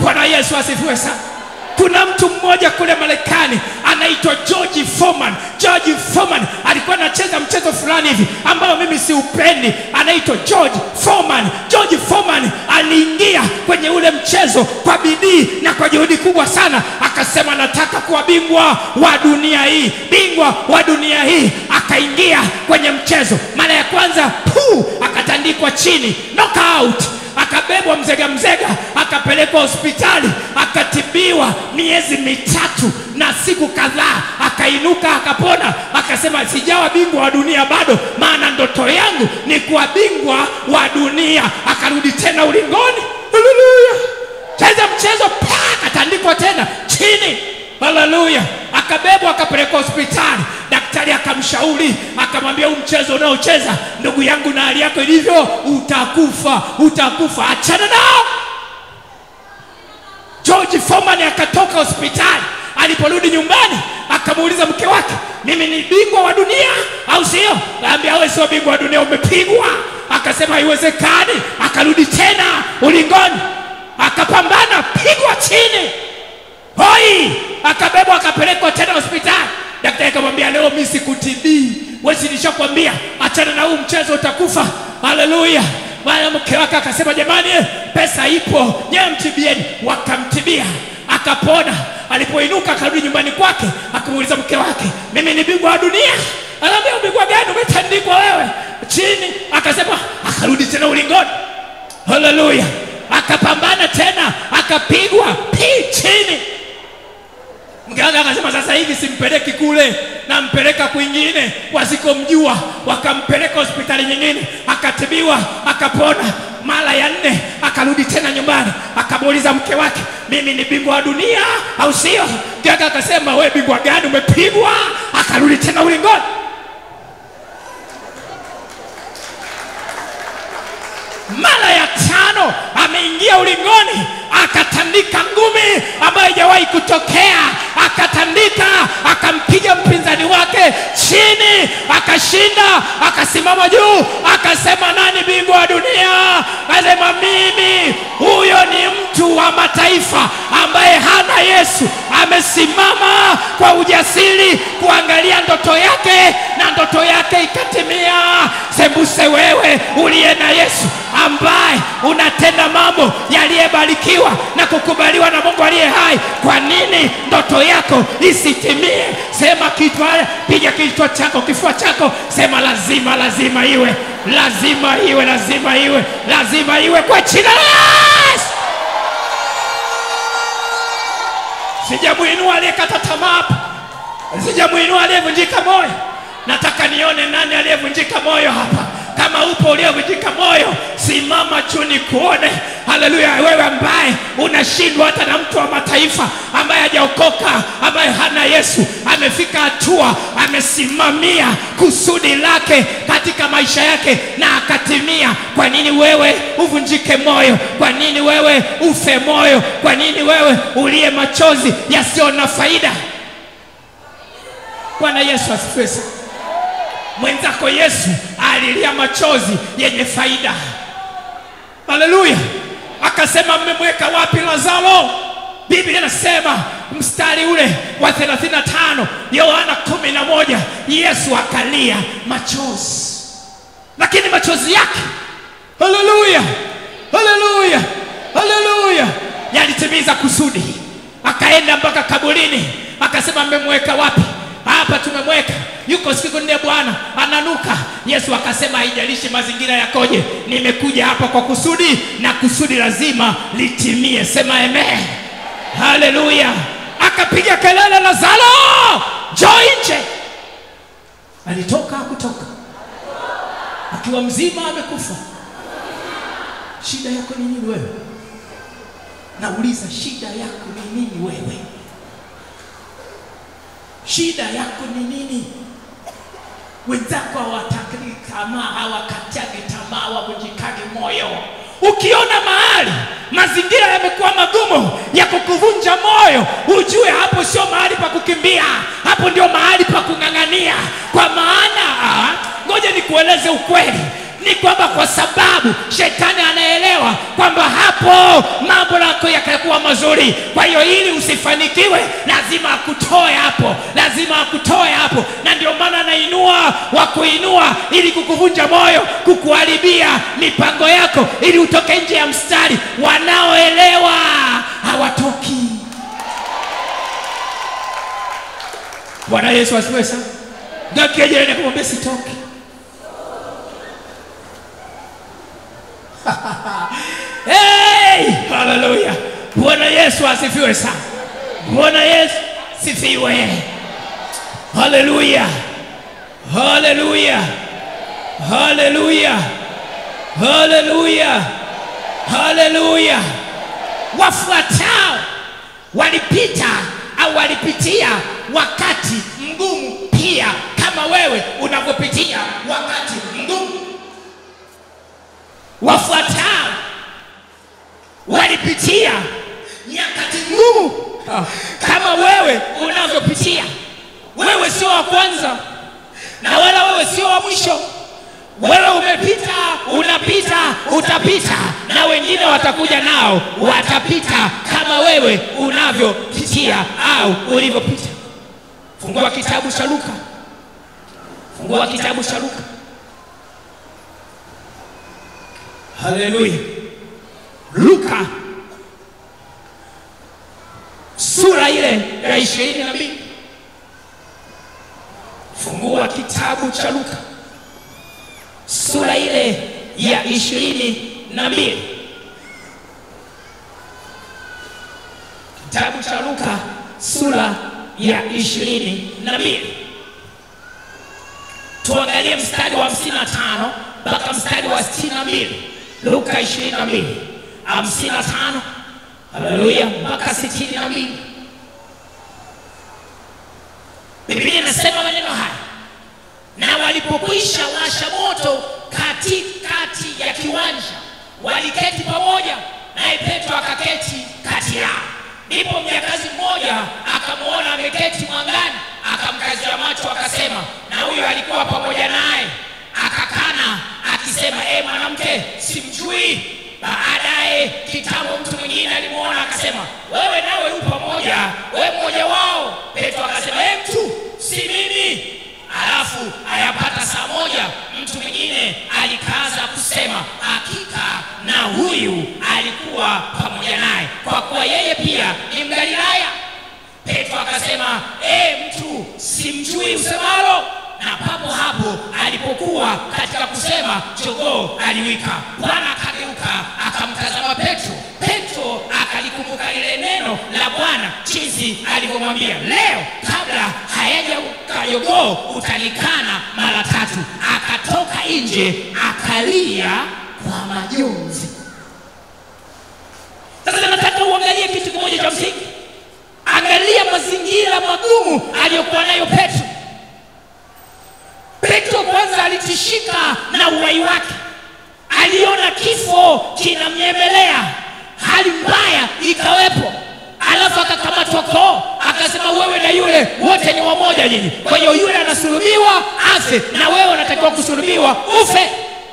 Bwana Yesu asifiwe sana. Kuna mtu mmoja kule Marekani anaitwa George Foreman. George Foreman alikuwa anacheza mchezo fulani hivi ambao mimi siupendi, anaitwa George Foreman. George Foreman aliingia kwenye ule mchezo kwa bidii na kwa juhudi kubwa sana, akasema nataka kuwa bingwa wa dunia hii, bingwa wa dunia hii. Akaingia kwenye mchezo mara ya kwanza, puu, akatandikwa chini, knockout akabebwa mzega mzega, akapelekwa hospitali, akatibiwa miezi mitatu na siku kadhaa, akainuka akapona, akasema sijawa bingwa wa dunia bado, maana ndoto yangu ni kuwa bingwa wa dunia. Akarudi tena ulingoni, haleluya, cheza mchezo, pa, akatandikwa tena chini, haleluya, akabebwa akapelekwa hospitali. Daktari akamshauri akamwambia, huu mchezo unaocheza ndugu yangu, na hali yako ilivyo, utakufa, utakufa, achana nao. George Foreman akatoka hospitali. Aliporudi nyumbani, akamuuliza mke wake, mimi ni bingwa wa dunia au sio? Kaambia wewe sio bingwa wa dunia, umepigwa. Akasema haiwezekani. Akarudi tena ulingoni, akapambana, pigwa chini, hoi, akabebwa, akapelekwa tena hospitali. Daktari akamwambia leo mimi sikutibii, wewe si nishakwambia achana na huu mchezo utakufa. Haleluya! Bwana mke wake akasema jamani, eh, pesa ipo, nyewe mtibieni. Wakamtibia akapona. Alipoinuka akarudi nyumbani kwake, akamuuliza mke wake, mimi ni bingwa wa dunia? Anaambia ubingwa gani? Umetandikwa wewe chini. Akasema, akarudi tena ulingoni. Haleluya! Akapambana tena, akapigwa pi chini. Mganga akasema sasa hivi simpeleki kule, nampeleka kwingine wasikomjua. Wakampeleka hospitali nyingine, akatibiwa, akapona. Mara ya nne akarudi tena nyumbani, akamuuliza mke wake, mimi ni bingwa wa dunia au sio? Mganga akasema we bingwa gani? Umepigwa. Akarudi tena ulingoni. Mara ya tano ameingia ulingoni, akatandika ngumi ambayo haijawahi kutokea, akatandika, akampiga mpinzani wake chini, akashinda, akasimama juu, akasema nani bingwa wa dunia? Akasema mimi. Huyo ni mtu wa mataifa ambaye hana Yesu, amesimama kwa ujasiri kuangalia ndoto yake na ndoto yake ikatimia. Sembuse wewe uliye na Yesu ambaye unatenda mambo yaliyebarikiwa na kukubaliwa na Mungu aliye hai, kwa nini ndoto yako isitimie? Sema kichwa, piga kichwa chako, kifua chako, sema lazima, lazima iwe, lazima iwe, lazima iwe, lazima iwe kwa jina la Yesu. Sijamuinua aliyekata tamaa hapa, sijamuinua aliyevunjika moyo. Nataka nione nani aliyevunjika moyo hapa. Kama upo uliyevunjika moyo, simama juu nikuone. Haleluya! Wewe ambaye unashindwa hata na mtu wa mataifa ambaye hajaokoka, ambaye hana Yesu, amefika hatua amesimamia kusudi lake katika maisha yake na akatimia. Kwa nini wewe uvunjike moyo? Kwa nini wewe ufe moyo? Kwa nini wewe ulie machozi yasiyo na faida? Bwana Yesu asifiwe sana. Mwenzako Yesu alilia machozi yenye faida. Haleluya! Akasema, mmemweka wapi Lazaro? Biblia inasema mstari ule wa 35 Yohana 11, Yesu akalia machozi, lakini machozi yake, haleluya, haleluya, haleluya, yalitimiza kusudi. Akaenda mpaka kaburini, akasema, mmemweka wapi? Hapa tumemweka, yuko siku nne, Bwana ananuka. Yesu akasema, haijalishi mazingira yakoje, nimekuja hapa kwa kusudi na kusudi lazima litimie. Sema amen, haleluya. Akapiga kelele, Lazaro, njoo nje. Alitoka hakutoka, akiwa mzima, amekufa. Shida yako ni nini wewe? Nauliza, shida yako ni nini wewe? Shida yako ni nini? Wenzako hawatakii tamaa, hawakatiagi tamaa, hawavunjikagi moyo. Ukiona mahali mazingira yamekuwa magumu ya kukuvunja moyo, ujue hapo sio mahali pa kukimbia, hapo ndio mahali pa kung'ang'ania. Kwa maana ah, ngoja nikueleze ukweli, ni kwamba kwa sababu shetani anaelewa kwamba hapo mambo yako yatakuwa mazuri. Kwa hiyo ili usifanikiwe, lazima akutoe hapo, lazima akutoe hapo, na ndio maana anainua wa kuinua ili kukuvunja moyo, kukuharibia mipango yako, ili utoke nje ya mstari. Wanaoelewa hawatoki. Bwana Yesu asifiwe sana. Geukia jirani yako mwambie sitoki. Hey, haleluya! Bwana Yesu asifiwe sana. Bwana Yesu sifiwe. Haleluya, haleluya, haleluya, haleluya, haleluya. Wafuatao walipita au walipitia wakati mgumu pia kama wewe unavyopitia wakati mgumu. Wafuatao walipitia nyakati ngumu kama wewe unavyopitia. Wewe sio wa kwanza na wala wewe sio wa mwisho. Wewe umepita, unapita, utapita, na wengine watakuja nao watapita kama wewe unavyopitia au ulivyopita. Fungua kitabu cha Luka, fungua kitabu cha Luka. Haleluya. Luka sura ile ya ishirini na mbili. Fungua kitabu cha Luka sura ile ya ishirini na mbili. Kitabu cha Luka sura ya ishirini na mbili. Tuangalie mstari wa hamsini na tano mpaka mstari wa sitini na mbili. Luka ishirini na mbili hamsini na tano haleluya mpaka sitini na mbili. Biblia inasema maneno haya, na walipokwisha washa moto katikati ya kiwanja, waliketi pamoja, naye Petro akaketi kati yao. Ndipo mjakazi mmoja akamwona ameketi mwangani, akamkazia macho, akasema, na huyo alikuwa pamoja naye. Akakana akisema, e mwanamke, simjui. Baadaye kitambo mtu mwingine alimwona akasema, wewe nawe u pamoja, wewe mmoja wao. Petro akasema, e mtu, si mimi. Alafu ayapata saa moja, mtu mwingine alikaza kusema, hakika na huyu alikuwa pamoja naye, kwa kuwa yeye pia ni Mgalilaya. Petro akasema, e mtu, simjui usemalo. Na papo hapo alipokuwa katika kusema, jogoo aliwika. Bwana akageuka akamtazama Petro. Petro akalikumbuka lile neno la Bwana jinsi alivyomwambia, leo kabla hayajauka jogoo utanikana mara tatu. Akatoka nje akalia kwa majonzi. Sasa nataka uangalie kitu kimoja cha msingi. Angalia mazingira magumu aliyokuwa nayo Petro. Petro kwanza alitishika na uhai wake, aliona kifo kinamnyemelea, hali mbaya ikawepo, alafu akakamatwa koo, akasema wewe na yule wote ni wamoja nyinyi. Kwa hiyo yule anasulubiwa afe na wewe unatakiwa kusulubiwa ufe.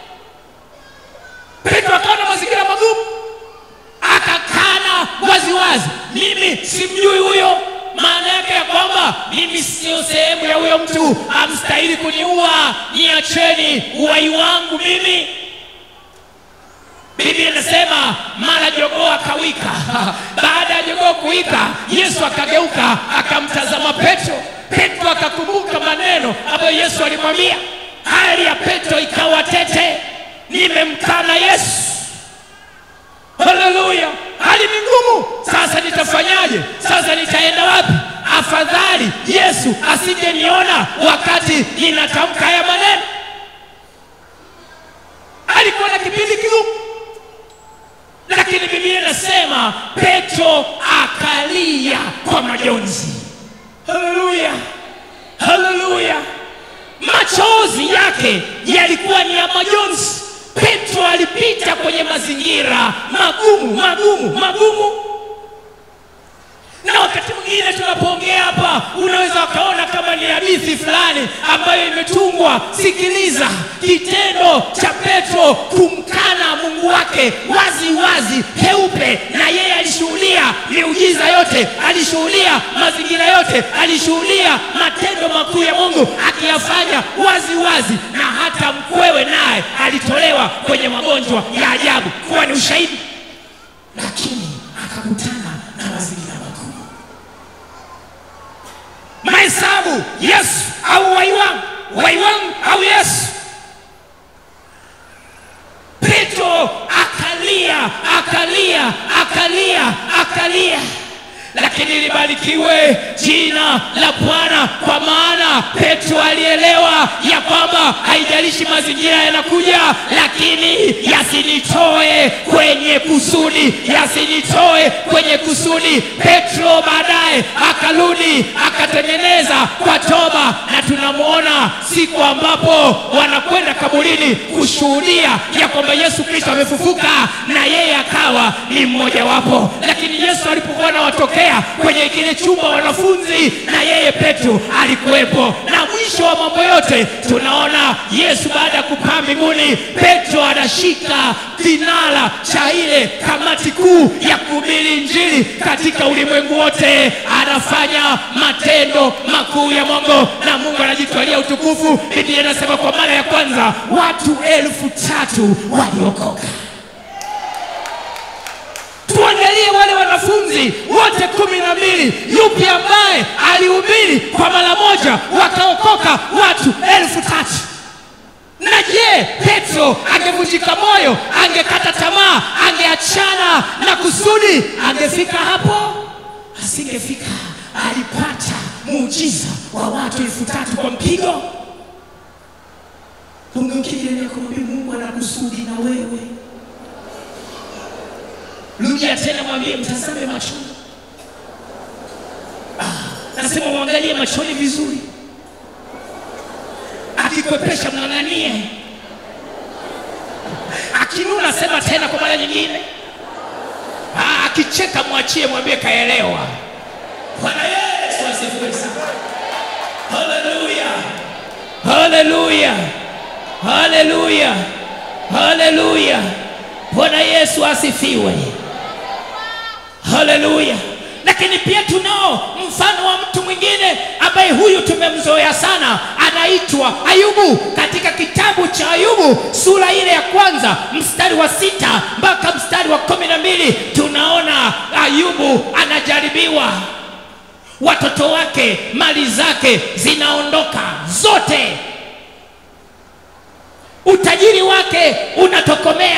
Petro akaona mazingira magumu, akakana waziwazi, mimi simjui huyo maana yake ya kwamba mimi sio sehemu ya huyo mtu, amstahili kuniua, niacheni uhai wangu mimi. Biblia inasema mara jogoo akawika. Baada ya jogoo kuwika, Yesu akageuka akamtazama Petro. Petro akakumbuka maneno ambayo Yesu alimwambia. Hali ya Petro ikawa tete, nimemkana Yesu. Haleluya, hali ni ngumu. Sasa nitafanyaje? Sasa nitaenda wapi? Afadhali Yesu asingeniona wakati ninatamka haya maneno. Alikuwa na kipindi kigumu, lakini Biblia inasema Petro akalia kwa majonzi. Haleluya, haleluya, machozi yake yalikuwa ni ya majonzi. Petro alipita kwenye mazingira magumu magumu magumu, na wakati mwingine tunapoongea hapa unaweza ukaona kama ni hadithi fulani ambayo imetungwa sikiliza kitendo cha petro kumkana mungu wake wazi wazi heupe na yeye alishuhudia miujiza yote alishuhudia mazingira yote alishuhudia matendo makuu ya mungu akiyafanya wazi wazi na hata mkwewe naye alitolewa kwenye magonjwa ya ajabu kuwa ni ushahidi lakini akakutana na mazingira makuu mahesabu yesu au waiwangu waiwangu au yesu petro akalia akalia akalia akalia lakini libarikiwe jina la bwana kwa maana petro alielewa ya kwamba haijalishi mazingira yanakuja lakini yasinitoe kwenye kusudi yasinitoe kwenye kusudi petro baadaye akarudi akatengeneza kwa toba na tunamwona siku ambapo wanakwenda kaburini kushuhudia ya kwamba yesu kristo amefufuka na yeye akawa ni mmojawapo lakini yesu alipokuwa anawatokea kwenye kile chumba wanafunzi na yeye petro alikuwepo na mwisho wa mambo yote tunaona yesu baada ya kupaa mbinguni petro anashika kinara cha ile kamati kuu ya kuhubiri injili katika ulimwengu wote anafanya matendo makuu ya mungu na mungu anajitwalia utukufu biblia inasema kwa mara ya kwanza watu elfu tatu waliokoka tuangalie wale wanafunzi wote kumi na mbili yupi ambaye alihubiri kwa mara moja wakaokoka watu elfu tatu na je petro angevunjika moyo angekata tamaa angeachana na kusudi angefika hapo asingefika alipata muujiza wa watu elfu tatu kwa mpigo ungeukijelea kumwambia mungu ana kusudi na wewe rudia tena mwambie mtazame machoni ah, nasema mwangalie machoni vizuri akikwepesha mng'ang'anie akinuna sema tena kwa mara nyingine ah, akicheka mwachie mwambie kaelewa bwana yesu asifiwe sana haleluya haleluya haleluya haleluya bwana yesu asifiwe haleluya lakini pia tunao mfano wa mtu mwingine ambaye huyu tumemzoea sana anaitwa ayubu katika kitabu cha ayubu sura ile ya kwanza mstari wa sita mpaka mstari wa kumi na mbili tunaona ayubu anajaribiwa watoto wake mali zake zinaondoka zote utajiri wake unatokomea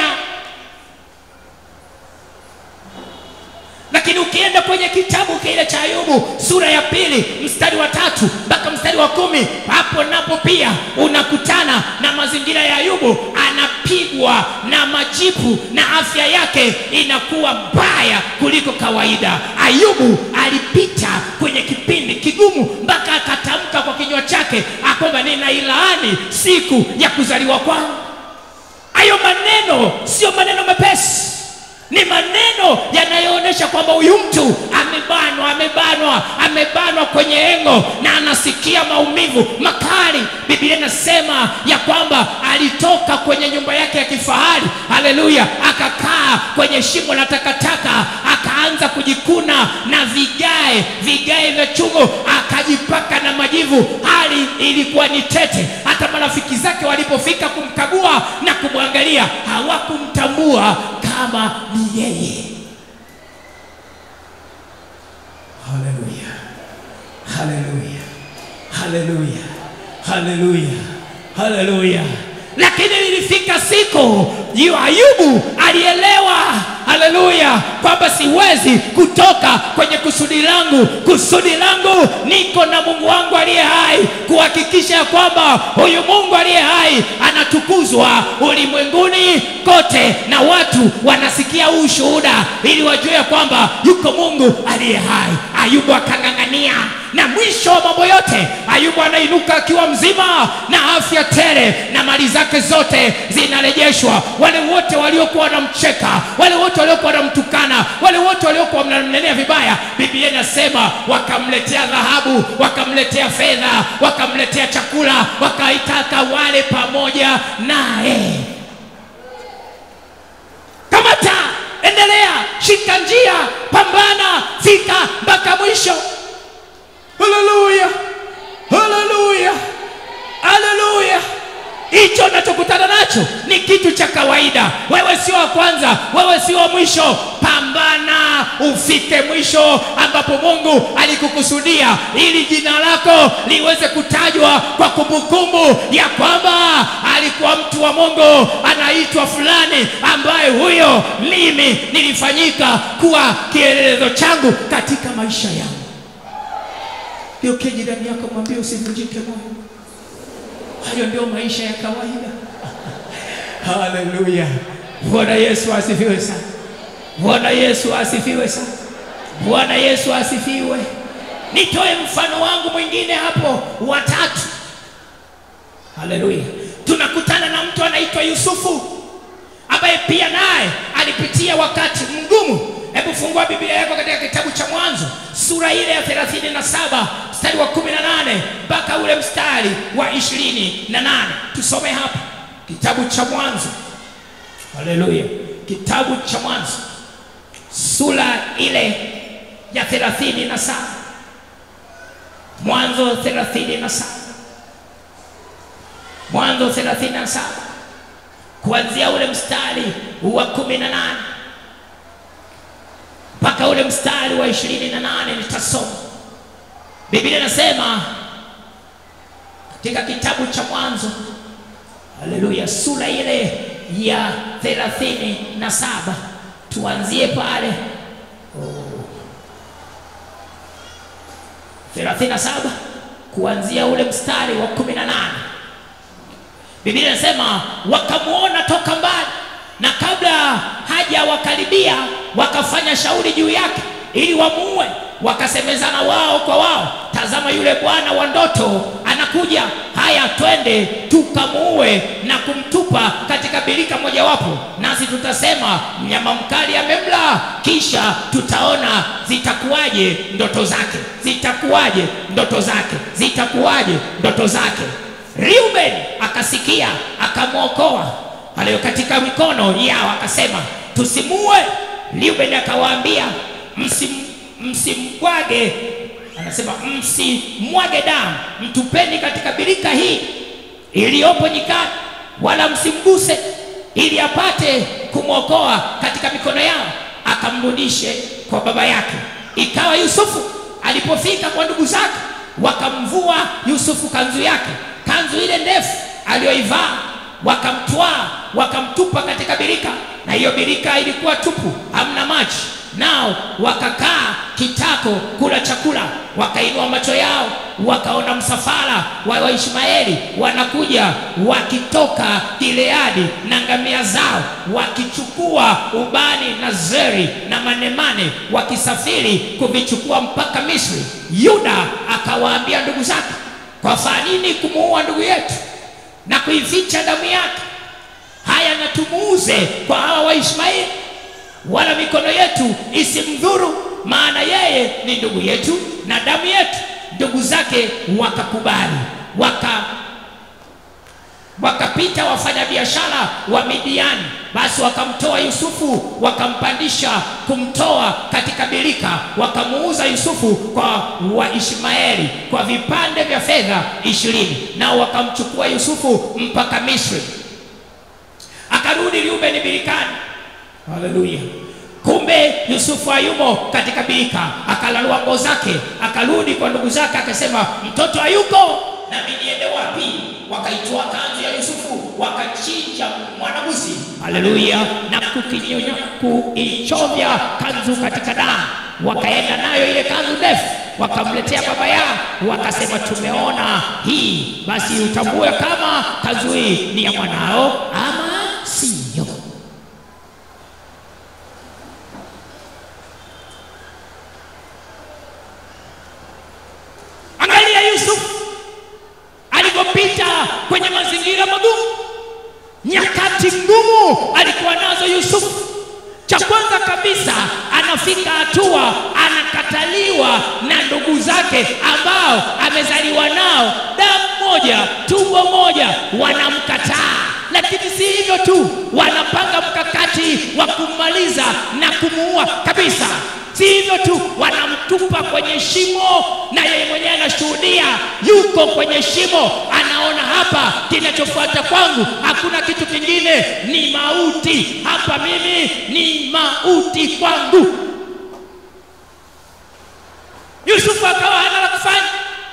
lakini ukienda kwenye kitabu kile cha ayubu sura ya pili mstari wa tatu mpaka mstari wa kumi hapo napo pia unakutana na mazingira ya ayubu anapigwa na majipu na afya yake inakuwa mbaya kuliko kawaida ayubu alipita kwenye kipindi kigumu mpaka akatamka kwa kinywa chake akwamba ninailaani siku ya kuzaliwa kwangu hayo maneno sio maneno mepesi ni maneno yanayoonyesha kwamba huyu mtu amebanwa amebanwa amebanwa kwenye engo na anasikia maumivu makali biblia inasema ya kwamba alitoka kwenye nyumba yake ya kifahari haleluya akakaa kwenye shimo la takataka akaanza kujikuna na vigae vigae vya chungu akajipaka na majivu hali ilikuwa ni tete hata marafiki zake walipofika kumkagua na kumwangalia hawakumtambua kama ni yeye haleluya haleluya haleluya haleluya haleluya lakini ilifika siku yu ayubu alielewa haleluya kwamba siwezi kutoka kwenye kusudi langu kusudi langu niko na mungu wangu aliye hai kuhakikisha ya kwamba huyu mungu aliye hai anatukuzwa ulimwenguni kote na watu wanasikia huu ushuhuda ili wajue ya kwamba yuko mungu aliye hai ayubu akang'ang'ania na mwisho wa mambo yote ayubu anainuka akiwa mzima na afya tele na mali zake zote zinarejeshwa wale wote waliokuwa wanamcheka wale wote waliokuwa wanamtukana wale wote waliokuwa wanamnenea vibaya biblia inasema wakamletea dhahabu wakamletea fedha wakamletea chakula wakaitaka wale pamoja naye kamata endelea shika njia pambana fika mpaka mwisho haleluya haleluya haleluya hicho unachokutana nacho ni kitu cha kawaida wewe sio wa kwanza wewe sio wa mwisho pambana ufike mwisho ambapo mungu alikukusudia ili jina lako liweze kutajwa kwa kumbukumbu ya kwamba alikuwa mtu wa mungu anaitwa fulani ambaye huyo mimi nilifanyika kuwa kielelezo changu katika maisha yangu geukie jirani yako mwambie usivunjike moyo hayo ndio maisha ya kawaida haleluya bwana yesu asifiwe sana bwana yesu asifiwe sana bwana yesu asifiwe nitoe mfano wangu mwingine hapo watatu haleluya tunakutana na mtu anaitwa yusufu ambaye pia naye alipitia wakati mgumu hebu fungua biblia yako katika kitabu cha mwanzo sura ile ya 37 mstari wa 18 mpaka ule mstari wa 28 tusome hapa kitabu cha mwanzo haleluya kitabu cha mwanzo sura ile ya 37 mwanzo 37 mwanzo 37 kuanzia ule mstari wa 18 mpaka ule mstari wa ishirini na nane nitasoma biblia inasema katika kitabu cha mwanzo haleluya sura ile ya thelathini na saba tuanzie pale thelathini na saba kuanzia ule mstari wa kumi na nane biblia inasema wakamwona toka mbali na kabla haja wakaribia wakafanya shauri juu yake ili wamuue wakasemezana wao kwa wao tazama yule bwana wa ndoto anakuja haya twende tukamuue na kumtupa katika birika mojawapo nasi tutasema mnyama mkali amemla kisha tutaona zitakuwaje ndoto zake zitakuwaje ndoto zake zitakuwaje ndoto zake reuben akasikia akamwokoa aliyo katika mikono yao akasema tusimue reuben akawaambia msim, msimwage anasema msimwage damu mtupeni katika birika hii iliyopo nyikani wala msimguse ili apate kumwokoa katika mikono yao akamrudishe kwa baba yake ikawa yusufu alipofika kwa ndugu zake wakamvua yusufu kanzu yake kanzu ile ndefu aliyoivaa wakamtwaa wakamtupa katika birika na hiyo birika ilikuwa tupu hamna maji nao wakakaa kitako kula chakula wakainua macho yao wakaona msafara wa waishmaeli wanakuja wakitoka gileadi na ngamia zao wakichukua ubani na zeri na manemane wakisafiri kuvichukua mpaka misri yuda akawaambia ndugu zake kwa faa nini kumuua ndugu yetu na kuificha damu yake haya na tumuuze kwa hawa waishmaeli wala mikono yetu isimdhuru maana yeye ni ndugu yetu na damu yetu ndugu zake wakakubali waka wakapita wafanyabiashara wa midiani basi wakamtoa yusufu wakampandisha kumtoa katika birika wakamuuza yusufu kwa waishmaeli kwa vipande vya fedha ishirini nao wakamchukua yusufu mpaka misri akarudi Reubeni birikani. Haleluya! Kumbe Yusufu hayumo katika birika, akalalua nguo zake, akarudi kwa ndugu zake, akasema mtoto hayuko, nami niende wapi? Wakaitoa kanzu ya Yusufu, wakachinja mwanabuzi. Haleluya! na kukinyonya kuichovya kanzu katika damu, wakaenda nayo ile kanzu ndefu wakamletea baba yao, wakasema tumeona hii, basi utambue kama kanzu hii ni ya mwanao ama siyo. kwenye mazingira magumu. Nyakati ngumu alikuwa nazo Yusufu. Cha kwanza kabisa, anafika hatua anakataliwa na ndugu zake ambao amezaliwa nao, damu moja, tumbo moja, wanamkataa. Lakini si hivyo tu, wanapanga mkakati wa kummaliza na kumuua kabisa. Si hivyo tu, wanamtupa kwenye shimo, na yeye mwenyewe anashuhudia, yuko kwenye shimo, anaona hapa, kinachofuata kwangu hakuna kitu kingine, ni mauti. Hapa mimi ni mauti kwangu. Yusufu akawa hana la kufanya.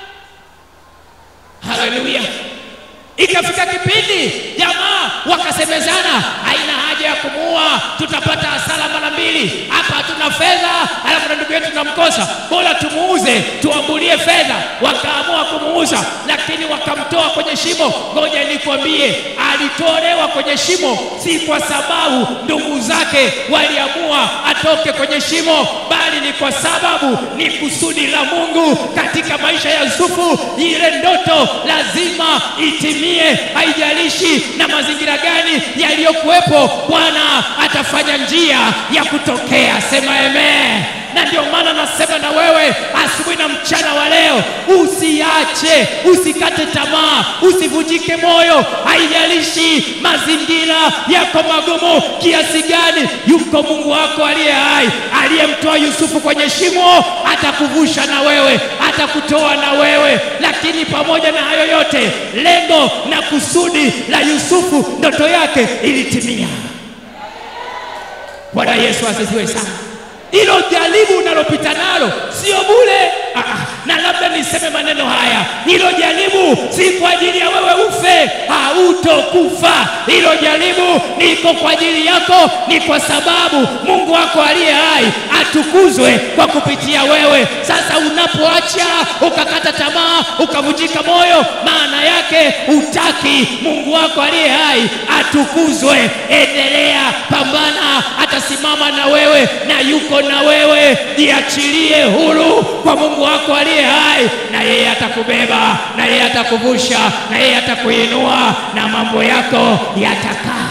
Haleluya! Ikafika kipindi jamaa wakasemezana, haina haja ya kumuua, tutapata hasara mara mbili. Hapa hatuna fedha, alafu na ndugu yetu tunamkosa, bora tumuuze, tuambulie fedha. Wakaamua kumuuza, lakini wakamtoa kwenye shimo. Ngoja nikwambie, alitolewa kwenye shimo si kwa sababu ndugu zake waliamua atoke kwenye shimo, bali ni kwa sababu ni kusudi la Mungu katika maisha ya Yusufu. Ile ndoto lazima itimie, haijalishi na mazingira gani yaliyokuwepo. Bwana atafanya njia ya kutokea. Sema amen. Na ndio maana nasema na wewe asubuhi na mchana wa leo, usiache, usikate tamaa, usivunjike moyo. Haijalishi mazingira yako magumu kiasi gani, yuko Mungu wako aliye hai, aliyemtoa Yusufu kwenye shimo, atakuvusha na wewe, atakutoa na wewe. Lakini pamoja na hayo yote, lengo na kusudi la Yusufu, ndoto yake ilitimia. Bwana Yesu asifiwe sana. Hilo jaribu unalopita nalo sio bure. Ah, ah, na labda niseme maneno haya, hilo jaribu si kwa ajili ya wewe ufe, hautokufa. Hilo jaribu liko kwa ajili yako, ni kwa sababu Mungu wako aliye hai atukuzwe kwa kupitia wewe. Sasa unapoacha ukakata tamaa, ukavunjika moyo, maana yake utaki Mungu wako aliye hai atukuzwe. Endelea, pambana, atasimama na wewe na yuko na wewe. Jiachilie huru kwa Mungu wako aliye hai, na yeye atakubeba, na yeye atakuvusha, na yeye atakuinua, na mambo yako yatakaa